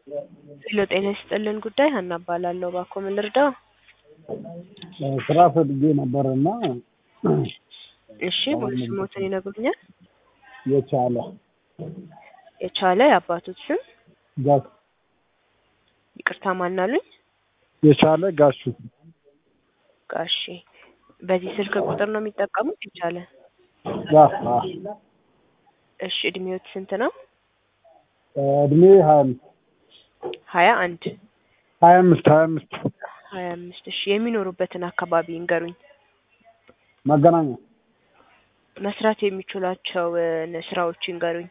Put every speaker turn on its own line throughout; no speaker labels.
ሄሎ ጤና ይስጥልን ጉዳይ ሀና እባላለሁ። እባክዎ ምን ልርዳው?
ስራ ፈልጌ ነበር እና
እሺ ሙሉ ስሞትን ይነግሩኛል?
የቻለ
የቻለ የአባቶት ስም
ጋሽ
ይቅርታ ማናሉኝ?
የቻለ ጋሹ
ጋሺ በዚህ ስልክ ቁጥር ነው የሚጠቀሙት? የቻለ
ያ አ
እሺ እድሜዎት ስንት ነው?
እድሜ ሀያ አምስት
ሀያ አንድ
ሀያ አምስት ሀያ አምስት
ሀያ አምስት እሺ የሚኖሩበትን አካባቢ ይንገሩኝ።
መገናኛ
መስራት የሚችሏቸው እ ስራዎች ይንገሩኝ።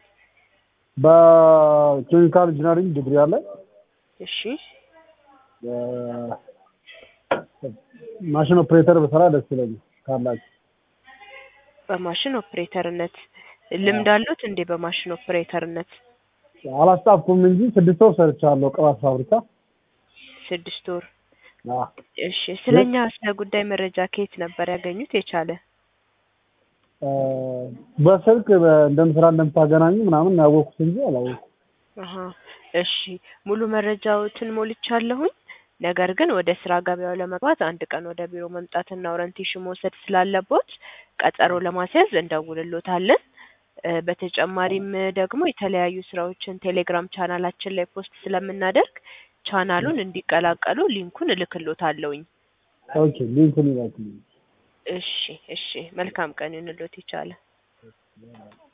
በኬሚካል ኢንጂነሪንግ ዲግሪ አለ
እሺ
ማሽን ኦፕሬተር በስራ ደስ ይለኛል ካላችሁ
በማሽን ኦፕሬተርነት ልምድ አሉት እንዴ? በማሽን ኦፕሬተርነት
አላስጣፍኩም እንጂ ስድስት ወር ሰርቻለሁ ቅባት ፋብሪካ
ስድስት ወር
አ
እሺ ስለኛ ስለ ጉዳይ መረጃ ከየት ነበር ያገኙት? የቻለ
እ በስልክ በ- እንደምስራ እንደምታገናኙ ምናምን ነው ያወቅኩት እንጂ አላወቅኩም።
አሀ እሺ ሙሉ መረጃዎትን ሞልቻለሁኝ። ነገር ግን ወደ ስራ ገበያው ለመግባት አንድ ቀን ወደ ቢሮ መምጣትና ኦሪንቴሽን መውሰድ ስላለቦት ቀጠሮ ለማስያዝ እንደውልሎታለን። እ በተጨማሪም ደግሞ የተለያዩ ስራዎችን ቴሌግራም ቻናላችን ላይ ፖስት ስለምናደርግ ቻናሉን እንዲቀላቀሉ ሊንኩን እልክሎታለሁኝ።
ኦኬ ሊንኩን ይላክልኝ።
እሺ እሺ መልካም ቀን ይሁንልዎት ይቻለ